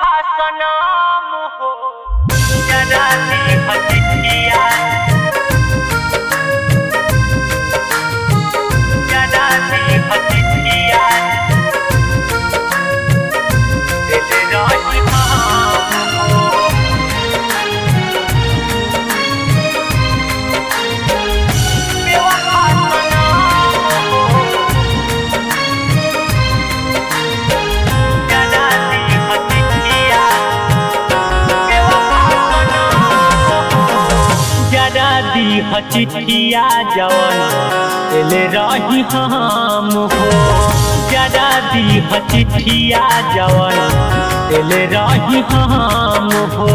सनम हो जराती हटिया जराती हटिया दिल राही हम हो बेवफा सनम हो जराती हटिया जरा दी हचिटिया जवन एले रही हम हो जरा दी हचिटिया जवन एले रही हम हो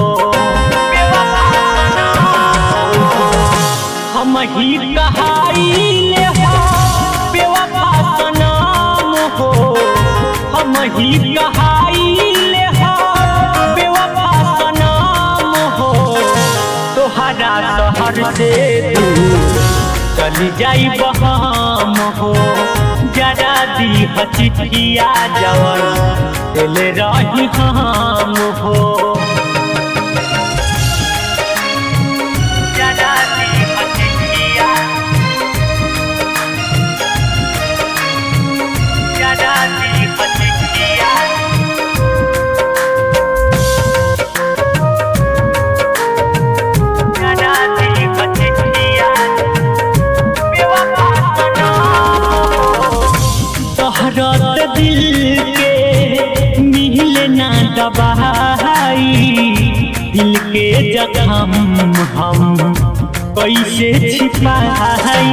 हम ही कहाइले हो बेवफा सनम हो हम ही कहाइले हो बेवफा सनम हो तोहरा शहर से दूर चली जाई बहम हो जरा दी हचिटिया जवन दिल रही हम हो जरा दी हचिटिया जरा दी हचिटिया जरा दी हचिटिया बेवफा सनम तोहरत दिल के मिल ना दबाई दिल के जखम हम कैसे छिपाई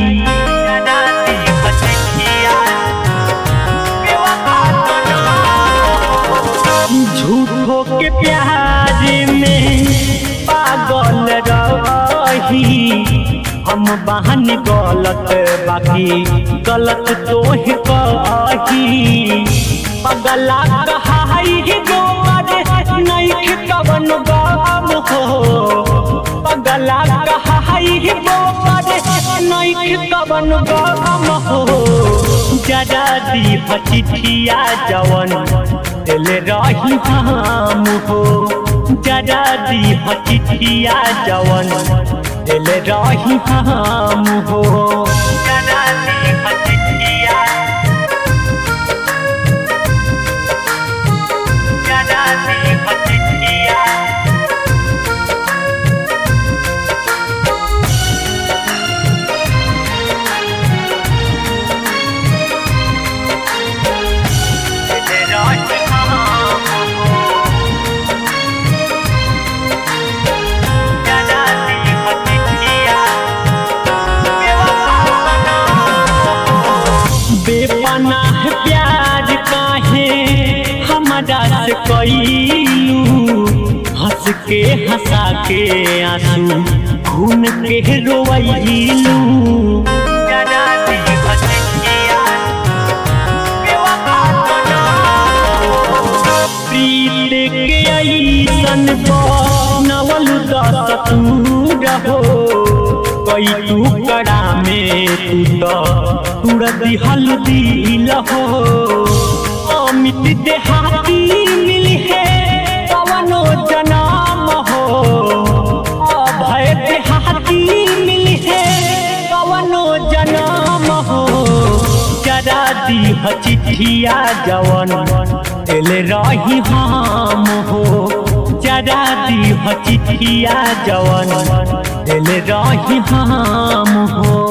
झूठो के प्यार में पागल रही हम बहन गलत बाकी गलत तो ही कही पगला कहाई गोबर नहीं कवन गम हो पगला कहाई गोबर नहीं कवन गम हो जरा दी बचिटिया जवन दिल रही हम हो जरा दी बचिटिया जवन दिल रही हम हो जरा दी बचिटिया जरा दी बचिटिया दिल रही हम हो जरा दी बचिटिया बेपनाह प्यार काहे हमारा से कैलू हंस के हंसा के आंसू खून के रोवैलू प्रीत के ऐसन नवल दस तू रहो कई तू कड़ा में तू तो तुड़ दिहल दिल हो अमित देहाती मिली है पवनो जनाम हो अभय देहाती मिली है पवनो जनाम हो जरा दी हचिठिया जवन दिल रही हम हो जरा दी हचिठिया जवन दिल रही हम हो